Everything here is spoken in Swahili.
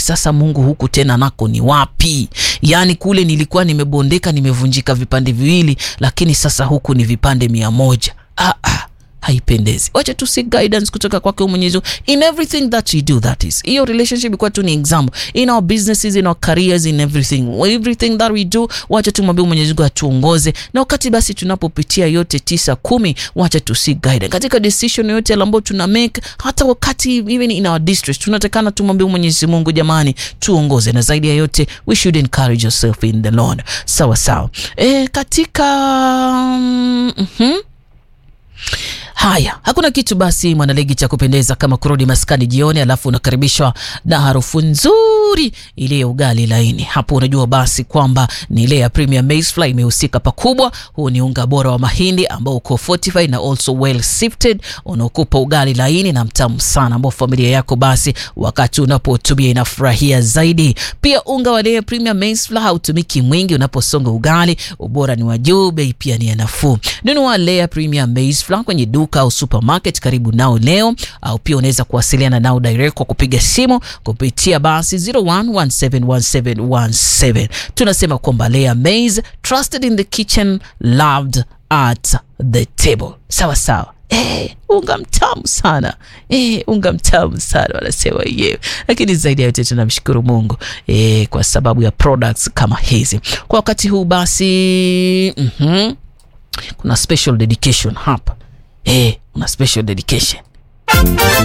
sasa Mungu huku tena nako ni wapi? Yaani kule nilikuwa nimebondeka, nimevunjika vipande viwili, lakini sasa huku ni vipande mia moja. Ah, ah haipendezi. Wacha tu seek guidance kutoka kwake Mwenyezi Mungu in everything that we do. That is hiyo relationship ilikuwa tu ni example in our businesses, in our careers, in everything everything that we do. Wacha tumwambie Mwenyezi Mungu atuongoze, na wakati basi tunapopitia yote tisa kumi, wacha tu seek guidance katika decision yote ambayo tuna make, hata wakati even in our distress, tunatakana tumwambie Mwenyezi Mungu, jamani, tuongoze, na zaidi ya yote we should encourage yourself in the Lord. Sawa sawa, e, katika mm -hmm. Haya, hakuna kitu basi mwanaligi cha kupendeza kama kurudi maskani jioni, alafu unakaribishwa na harufu nzuri ile ya ugali laini. Hapo unajua basi kwamba ni ile ya Premium Maize Flour imehusika pakubwa. Huu ni unga bora wa mahindi ambao uko fortified na also well sifted, unaokupa ugali laini na mtamu sana, ambao familia yako basi wakati unapotumia inafurahia zaidi. Pia unga wa ile Premium Maize Flour hautumiki mwingi unaposonga ugali, ubora ni wa juu, bei pia ni nafuu. Nunua Lea Premium Maize Flour kwenye duka au supermarket karibu nao leo, au pia unaweza kuwasiliana nao direct kwa kupiga simu kupitia basi 01171717. Tunasema kwamba Lea Maize, trusted in the kitchen, loved at the table. Sawa sawa. Eh, unga mtamu sana eh, unga mtamu sana wanasema yenyewe, lakini zaidi ya yote tunamshukuru Mungu eh, kwa sababu ya products kama hizi kwa wakati huu basi. mm -hmm. Kuna special dedication hapa eh, una special dedication